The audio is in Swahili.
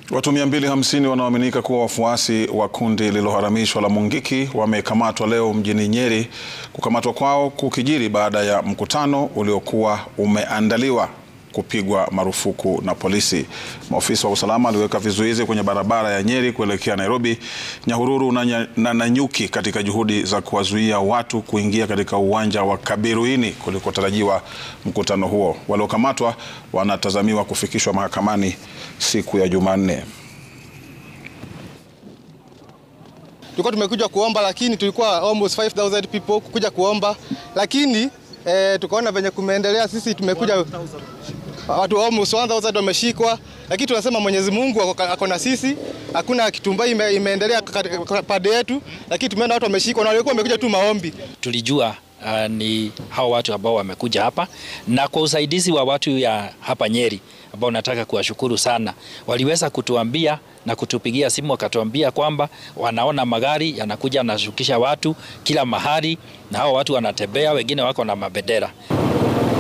Watu 250 wanaoaminika kuwa wafuasi wa kundi lililoharamishwa la Mungiki wamekamatwa leo mjini Nyeri. Kukamatwa kwao kukijiri baada ya mkutano uliokuwa umeandaliwa kupigwa marufuku na polisi. Maofisa wa usalama waliweka vizuizi kwenye barabara ya Nyeri kuelekea Nairobi, Nyahururu na, na Nanyuki katika juhudi za kuwazuia watu kuingia katika uwanja wa Kabiruini kulikotarajiwa mkutano huo. Waliokamatwa wanatazamiwa kufikishwa mahakamani siku ya Jumanne. Tulikuwa tumekuja kuomba lakini tulikuwa almost 5000 people kuja kuomba lakini eh, tukaona venye kumeendelea, sisi tumekuja watu almost 1000 wameshikwa, lakini tunasema Mwenyezi Mungu ako na sisi, hakuna kitumbai ime, imeendelea pande yetu, lakini tumeona watu wameshikwa na walikuwa wamekuja tu maombi. Tulijua uh, ni hao watu ambao wamekuja hapa na kwa usaidizi wa watu ya hapa Nyeri ambao nataka kuwashukuru sana, waliweza kutuambia na kutupigia simu wakatuambia kwamba wanaona magari yanakuja yanashukisha watu kila mahali, na hao watu wanatembea, wengine wako na mabendera.